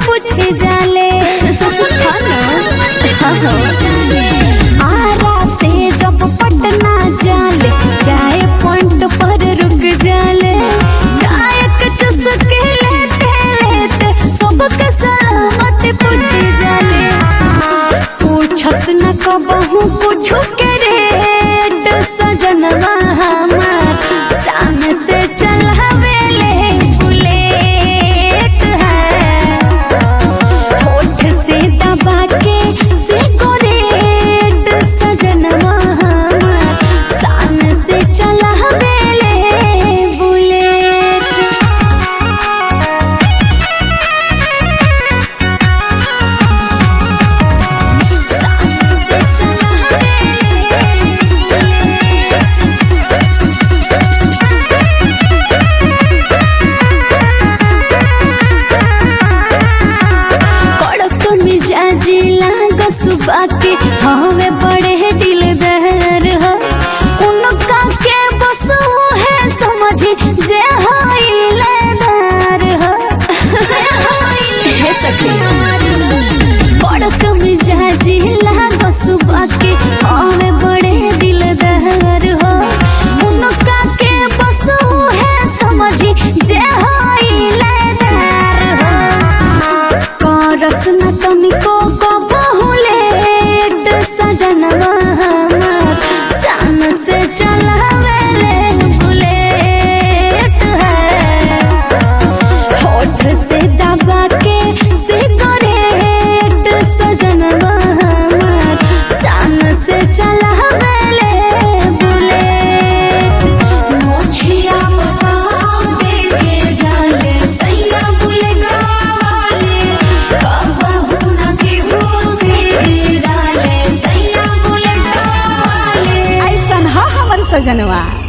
पूछे जाले आरा से जब पटना जाले चाय पॉइंट पर रुक जाले चाय के चुस्की लेते लेते सबके सलामत पूछे जाले पूछस न कबहू पूछू के रेट सजनवा हमार सामने से चलावेले बुलेट है होठ से दबा के सिगरेट सजनवा हमार सामने से चलावेले बुलेट से कड़क मिजाजी लाग सुबह के हमें बड़े दिलदार हो उनका के बस वो है समझी जे होइलेदार हो हे सखी कड़क मिजाजी लाग सुबह के हमें बड़े दिलदार हो उनका के बस वो है समझी जे होइलेदार हो करस न तनिको कबहू लेट सजनवा हमार सान से चलावेले बुलेट है होठ से दबा के सिगरेट सजनवा हमार सान से चलावेले बुलेट मोछिया बताओ देके जाले सैया बुलेगा वाले कबहू न केहू से डाले सैया बुलेगा वाले ऐसन ह हमर सजनवा